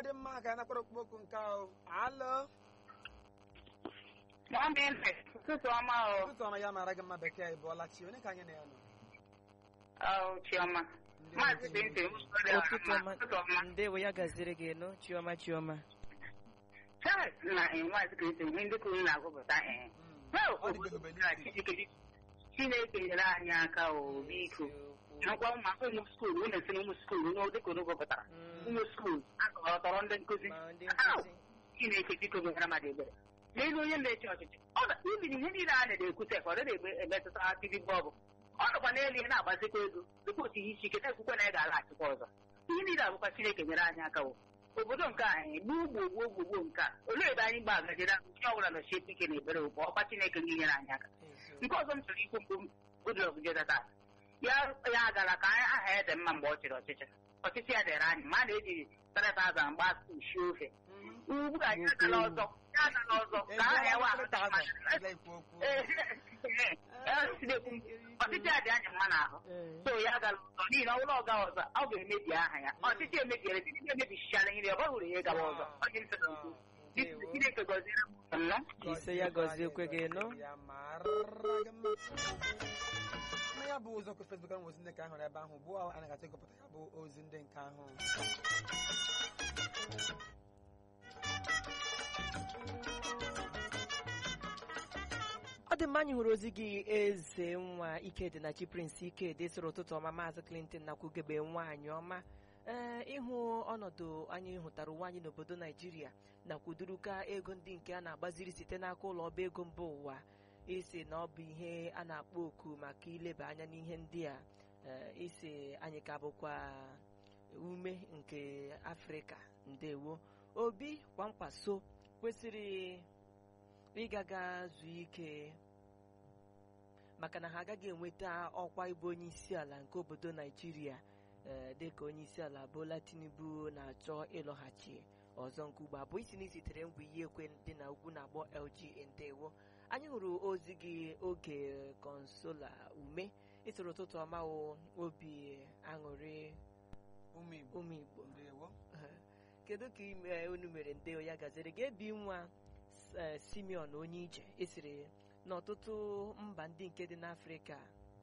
dị mma ka anyị nakwara okpukpokwu nke ahụ alụ Nwambe ụtụtụ ọma o. ụtụtụ ọma ya mara gị mma bekee ị bụọla chi onye ka anyị na ya nọ Ọ Chiọma. Ndị Maazị okenye Bente ụtụtụ ọma ụtụtụ ọma. ndewo ya gaziri gị nụ chiọma chiọma Charles na eh, Maazị Bente ihe ndị kwuru na-agụpụta eh. Mm. Well, Ọ dịbeghị mgbe na niile. Chineke Chineke nyere anyị aka o biko. Nakwa ụmụ ụmụ skuul ụmụ esi ụmụ skuul ụmụ dịka unu gụpụtara. Mm. Ụmụ skuul akọrọ tọrọ ndị nkụzi. ma ndị Au! nkụzi Chineke biko meere mmadụ ebere. N'elu onye na-eche ọchịchị ọ na ibiri ihe niile a na-ekwute ka ọ dịghị egbe emetụta tv bọọbụ ọ nọkwa n'elu ihe na-agbazikwa ego dịkwa otu ihe isi ike na-ekwukwe na ị ga-alaghachikwa ọzọ ihe niile abụkwa Chineke nyere anyị aka wo obodo nke anyị gbuo gboo gboo gboo gboo nke a olee ebe anyị gba agajere ahụ onye ọbụla nọchie ike na ebere ụbọ ọkwa Chineke ndị nyere anyị aka eziokwu. nke ọzọ m chọrọ ikwu mbụ Goodluck Jonathan ya ya gara ka anyị aha ya dị mma mgbe ọ chịrị ọchịchị ọchịchị ya dịrị anyị ma a na-eji 3000 mgba ushi ofe Mhm. ugbu a ya agala ọzọ ya agala ọzọ Ị ka aha bụọla ya wa nkịrịta azụ, ị ga-ekwu okwu. ọchịchị a dị anyị mma n'ahụ Ee. so ya gara ọzọ n'ihi na ọ bụrụ ọga ọzọ ọ ga-emebi aha ya ọchịchị emebiere ndị emebichichara ihe ọ bụrụ ya ịgawa ọzọ ọ dị nsọ Ah, ndewo. Chineke gọziere m nnọọ ise ya gọziekwe gị nụ Ya mara gị mma. na ya bụ ụzọ kwa Facebook ahụ ozi ndị nke ahụ ebe ahụ ugbu a anyị ga-achọ ịgụpụta ya bụ ozi ndị nke ahụ ọ dị mma anyị hụrụ ozi gị eze nwa ikedi na chi prince ikedi sịrị ụtụtụ ọma maazị clinton nakwugebe nwaanyị ọma ee ịhụ ọnọdụ anyị hụtara ụwa anyị n'obodo naijiria nakwuduruka ego ndị nke a na-agbaziri site n'aka ụlọ ọba ego mba ụwa isi na ọ bụ ihe a na-akpọ oku maka ileba anya n'ihe ndị a ee, isi anyị ka bụkwa ume nke afrịka ndewo obi kwamkwaso kwesịrị ịgaga zuo ike maka na ha agaghị enweta ọkwa ịbụ onye isi ala nke obodo naijiria ee, dịka onye isi ala bola tinubu na-achọ ịlọghachi ọzọ nke ugbo abụọ isi na isitere ngwa iyi ekwe dị na ugwu na-agbọ lg ndewo anyị hụrụ ozi gị oge konsola ume ịtụrụ ụtụtụ ọma o obi aṅụrị ụmụ Igbo ụmụ igbo ndewo kedu ka ime unu mere ndeo ya gaziri ga-ebi nwa eh, simeon onye ije esiri n'ọtụtụ mba ndị nke dị n'afrịka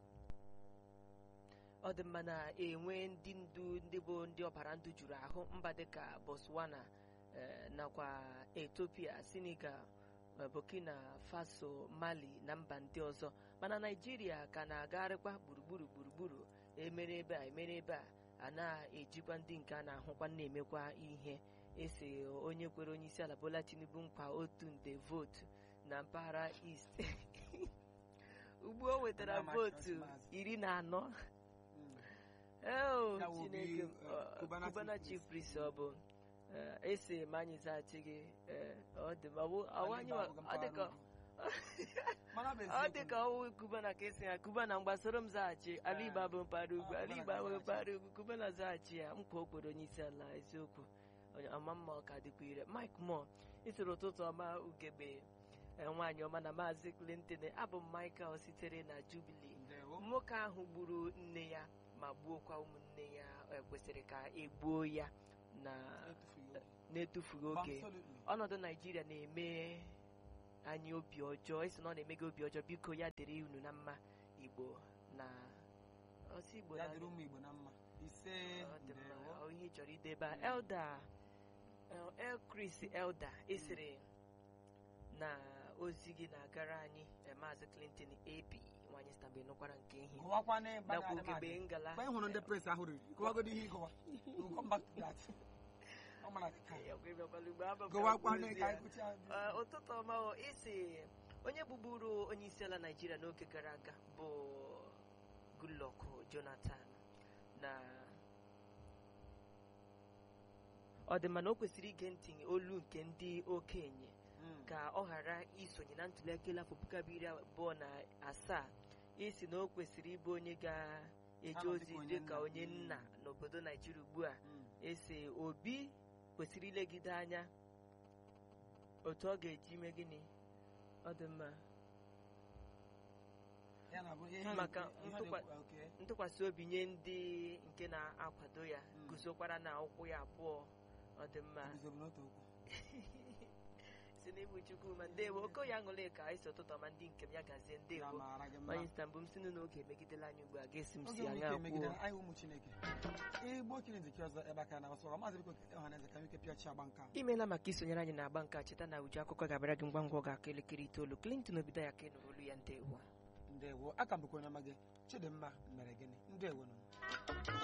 ọ dị mma na-enwe ndị ndu ndị bụ ndị ọbara ndụ juru ahụ mba dịka botswana eh, nakwa ethiopia senegal eh, burkina faso mali na mba ndị ọzọ mana naijiria ka na-agagharịkwa gburugburu gburugburu emere ebe a emere ebe a a na-ejikwa ndị nke a na-ahụkwa na-emekwa ihe esi onye kwere onye isi ala bola tinubu nkwa otu nde vootu na mpaghara east ugbu o nwetara Ọbara vootu Maazị. iri na anọ Mm. eo Ya wụ chineke obi, eh, ọ, Cubana Cubana chief chief priest ọ bụ eh, esi ma anyị zaghachi gị eh, ọ dị ma ọ bụ- ọ Anyị anyị wa- ga-abụga ọ dị ka mpaghara Mana bụ ọ eziokwu. dị ka ọwụ kubana ka esi ya kubana mgbasoro m zaghachi ala Ah. igbo abụ mpaghara ugwu Ah, ala Cubana igbo abụ ga-azaghachi. mpaghara ugwu kubana zaghachi ya nkwa o kwere onye isi ala eziokwu Onye- ọma mma ọ ka dịkwa ire mike mo isoro ụtụtụ ọma ugegbe eh, nwaanyị ọma na maazị clinton abụ m michael sitere na jubilee Ndewo. nwoke ahụ gburu nne ya ma gbuokwa ụmụnne ya eh, kwesịrị ka egbuo ya na Etufughị oge. na-etufughị oge Absolutely. ọnọdụ naijiria na-eme anyị obi ọjọọ isi na ọ na-eme gị obi ọjọọ biko ya dịrị unu na mma igbo na ọsị igbo ya na dịrị ụmụ Igbo na mma ise ọ dị mma ndewo ọ ihe ị chọrọ idebe a. elda el- el chris elda esiri na ozi gị na-agara anyị eh, maazị clinton ab nwanyị stambe nụkwara nke ihe gụwakwa n'ebe a nakwa na-adị m ugegbe adị. ngala Mgbe ị hụrụ ndị pres ahụ riri gụwagodo ihe ịgụwa We'll come back to that. Ọ mara ka Ya kwa ịbịakwala ugbo, abụ m ka gụwakwa mkpụrụ n'ebe ozi ka ya. anyị gụchaa Ee, ụtụtụ ọma o isi onye bụburu onye isi ala naijiria n'oge gara aga bụ goodluck jonathan na ọ dị mana o kwesịrị ige ntị olu nke ndị okenye Mm. ka ọ ghara isonye na ntụliaka elu afọ puku abụọ iri abụọ na asaa isi na o kwesịrị ịbụ onye ga-eje Anọ ozi dịka onye dịka nna. onye nna n'obodo naijiria ugbu a Mm. esi obi kwesịrị ilegide anya otu ọ ga-eji mee gịnị ọ dị mma Ya na bụ ihe ha Maka na-ekwu- ihe ha ntụkwa- na-ekwu- okay. ntụkwasị obi nye ndị nke na-akwado ya Mm. guzokwara na ụkwụ ya abụọ ọ dị mma guzobe n'otu okwu si n'ịbụ chukwu ma ndewo okoye aṅụle ka anyị si ụtụtụ ọma ndị nke m ya gazie ya ndewo mara gị mma onye nta mbụ m si n'oge emegidela anyị ugbu a ga-esi m oge si nwere anya ike emegide kwuo anyị ụmụ chineke igbo okenye nzike ọzọ ebe aka na ọsọ maazị biko ọhaneze ka nwike pịachi agba nka imeela maka isonyere anyị na-agba nke a cheta na uju akụkọ ga-abịara gị ngwa ngwa ọ ga-aka elekere itoolu Clinton obido ya ka ị nụrụ olu ya ndewo ndewo aka m bụkwa onye ọma gị chidimma mere gịnị ndewo nụ